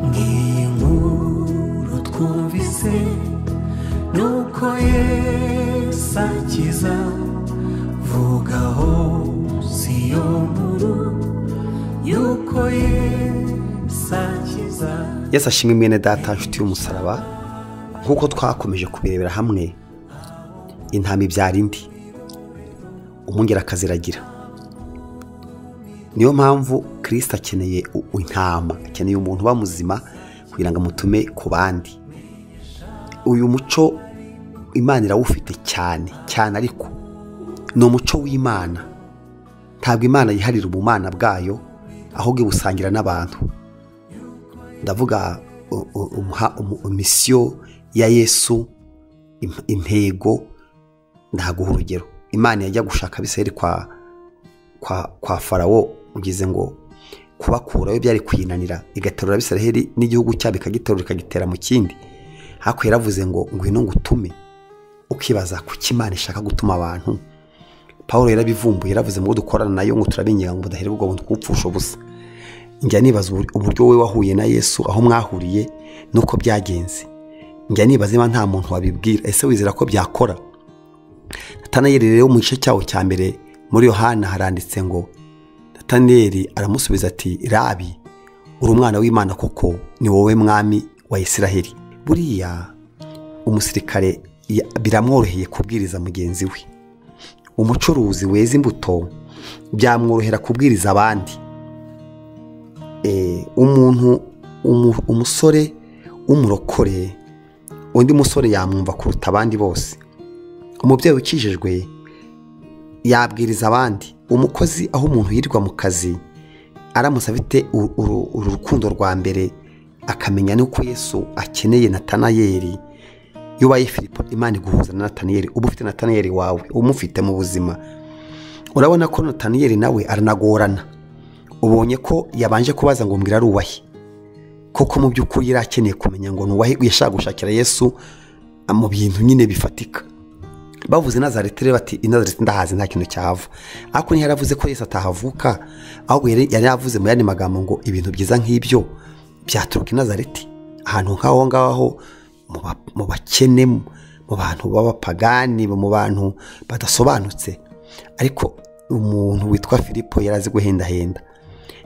ngiyi nkuru twumvise nuko yesu akiza vugaho si yo nkuru yuko yesu akiza yesu ashimwe mwene data nshuti y'umusaraba nk'uko twakomeje kubirebera hamwe intama ibyara indi umwungera akaziragira niyo mpamvu kirisita akeneye u- u- intama akeneye umuntu uba muzima kugira ngo amutume ku bandi uyu muco imana irawufite cyane cyane ariko ni umuco w'imana ntabwo imana yiharira ubumana bwayo ahubwo ibusangira n'abantu ndavuga u- u- umuha- umu- misiyo ya yesu im- intego ndaguha urugero imana yajya gushaka abisirayeli kwa kwa kwa farawo ugize ngo kubakurayo byari kuyinanira igaterura abisirayeli n'igihugu cyabo ikagiterura ikagitera mu kindi hakurya yaravuze ngo ngwino ngutume ukibaza kuki imana ishaka gutuma abantu paul yarabivumbuye yaravuze ngo dukorana nayo ngo turabinyaga ngo budahera ubwo buntu kuwupfusha ubusa njya nibaza ubur- uburyo wowe wahuye na yesu aho mwahuriye nuko byagenze njya nibaza niba nta muntu wabibwira ese wizera ko byakora natanayeri rero mu gice cyawo cya mbere muri yohana haranditse ngo natanayeri aramusubiza ati rabi uri umwana w'imana koko ni wowe mwami wa isiraheli buriya umusirikare ya- biramworoheye kubwiriza mugenzi we umucuruzi weza imbuto byamworohera kubwiriza abandi eh, umuntu umu- umusore w'umurokore undi musore yamwumva kuruta abandi bose umubyeyi ukijijwe yabwiriza abandi umukozi aho umuntu yirirwa mu kazi aramutse afite u- uru uru rukundo rwa mbere akamenya n'uko yesu akeneye natanayeri iyo ubaye filipo imana iguhuza na natanayeri uba ufite natanayeri wawe umufite mu buzima urabona ko natanayeri nawe aranagorana ubonye ko yabanje kubaza ngo mbwira arubahe koko mu by'ukuri yari akeneye kumenya ngo nubahe yashaka gushakira yesu mu bintu nyine bifatika bavuze nazareti rero bati inazareti ndahazi nta kintu cyahava ariko niho yaravuze ko yesu atahavuka ahubwo yari yari yavuze mu yandi magambo ngo ibintu byiza nk'ibyo byaturuka i nazareti ahantu nk'aho ngaho mu ba- mu bakene mu bantu b'abapagani mu bantu badasobanutse ariko umuntu witwa filipo yari azi guhendahenda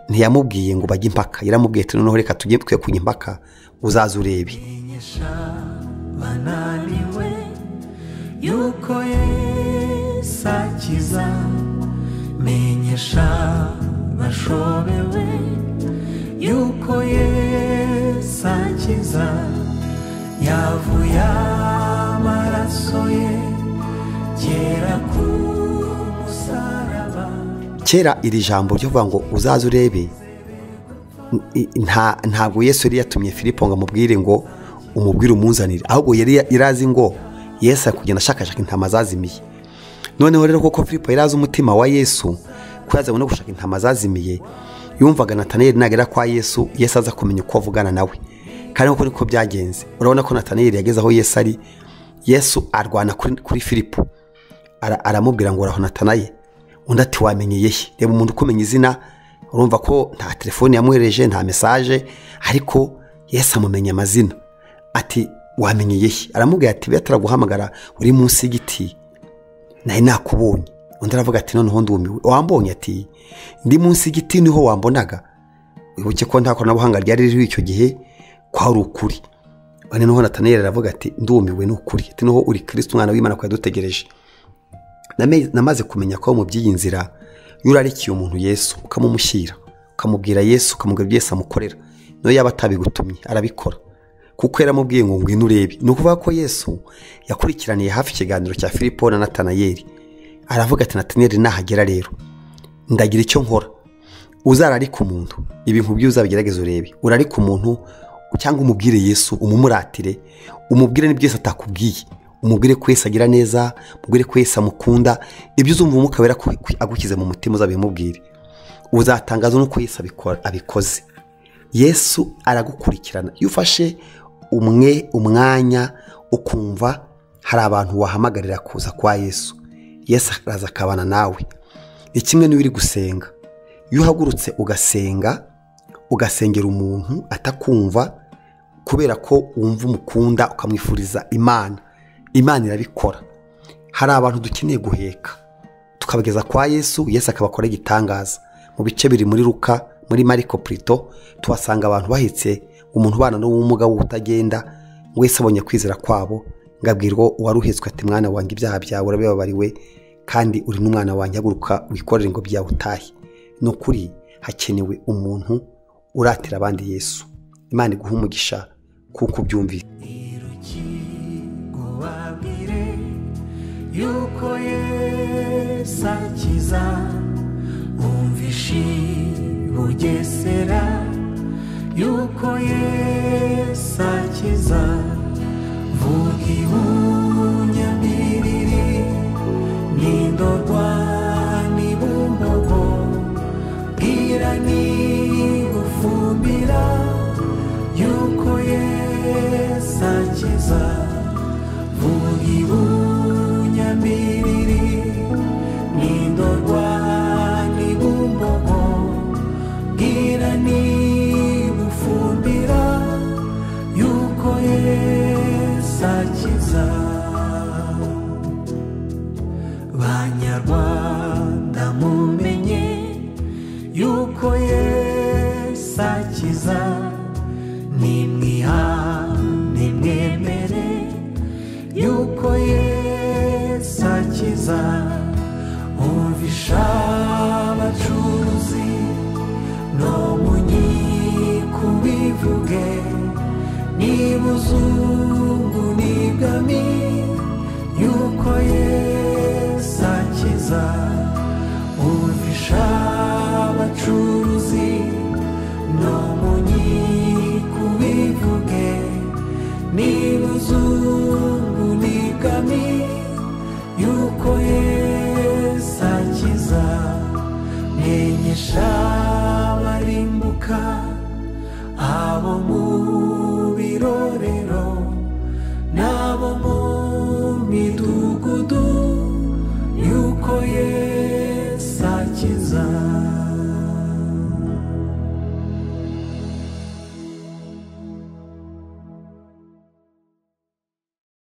ntiyamubwiye ngo bajye impaka yaramubwiye ati noneho reka tujye twe kujya impaka uzaze urebe menyesha bananiwe yuko yesu akiza menyesha bashobewe yuko yesu akiza yavuye amaraso ye kera ku musaraba kera iri jambo ryo kuvuga ngo uzaze urebe i- nta- ntabwo yesu yari yatumye filipo ngo amubwire ngo umubwire umunzanire ahubwo yari yari azi ngo yesu ari kugenda ashakashaka intama zazimiye noneho rero koko filipo yari azi umutima wa yesu ko yazanywe no gushaka intama zazimiye yumvaga natanayeri nagera kwa yesu yesu aza kumenya uko avugana nawe kandi uko niko byagenze urabona ko natanayeri yageze aho yesu ari yesu arwana kuri, kuri filipo Ara- aramubwira ngo urahonatanaye undi ati wamenyeye he reba umuntu ukumenya izina urumva ko nta telefone yamwohereje nta mesaje ariko yesu amumenya amazina ati wamenyeye he aramubwira ati beta araguhamagara uri munsi y'igiti nari nakubonye undi aravuga ati noneho ndumiwe wambonye ati ndi munsi y'igiti niho wambonaga wibuke ko nta koranabuhanga ryari ririho icyo gihe kwari ukuri none noneho natanayeli aravuga ati ndumiwe ni ukuri ati noneho uri kirisiti umwana w'imana ko yadutegereje Name- namaze kumenya ko mu by'iyi nzira iyo urarikiye umuntu yesu ukamumushyira ukamubwira yesu ukamubwira ibyo yesu amukorera niyo yaba atabigutumye arabikora kuko yaramubwiye ngo ngwino urebe ni ukuvuga ko yesu yakurikiraniye hafi ikiganiro cya filipo na natanayeli aravuga ati natanayeli nahagera rero ndagira icyo nkora uzararika umuntu ibintu byo uzabigerageza urebe urarika umuntu cyangwa umubwire yesu umumuratire umubwire n'ibyo yesu atakubwiye umubwire ko yesu agira neza umubwire ko yesu amukunda ibyo uzumva umwuka wera ku- ku- agushyize mu mutima uzabimubwire uzatangazwa n'uko yesu abikora abikoze yesu aragukurikirana iyo ufashe umwe umwanya ukumva hari abantu wahamagarira kuza kwa yesu yesu araza akabana nawe ni kimwe n'uri gusenga iyo uhagurutse ugasenga ugasengera umuntu atakumva kubera ko wumva umukunda ukamwifuriza imana imana irabikora hari abantu dukeneye guheka tukabageza kwa yesu yesu akabakora igitangaza mu bice biri muri ruka muri mariko purito tuhasanga abantu bahetse umuntu ubana n'ubumuga w'ubutagenda wese abonye kwizera kwabo ngo abwirwa uwaruhetswe ati mwana wanjye ibyaha byawe urabibabariwe kandi uri n'umwana wanjye haguruka wikorere ngo byawe utahe ni ukuri hakenewe umuntu uratira abandi yesu imana iguha umugisha kuko ubyumvise irukigubabwire yuko yesu akiza umvishi bugesera yuko yesu akiza vuga ibunyabiriri n'indorwa n'ibumbogo bwira n'igufumbira yuko yesu akiza vuga ibunyambiriri n'indorwa n'ibumbogo bwira n'igufumbira yuko yesu akiza banyarwanda mumenye yuko yesu akiza nimwiha nimwemere yuko yesu akiza umvisha abacuruzi no mu nkiko bivuge niba uzuye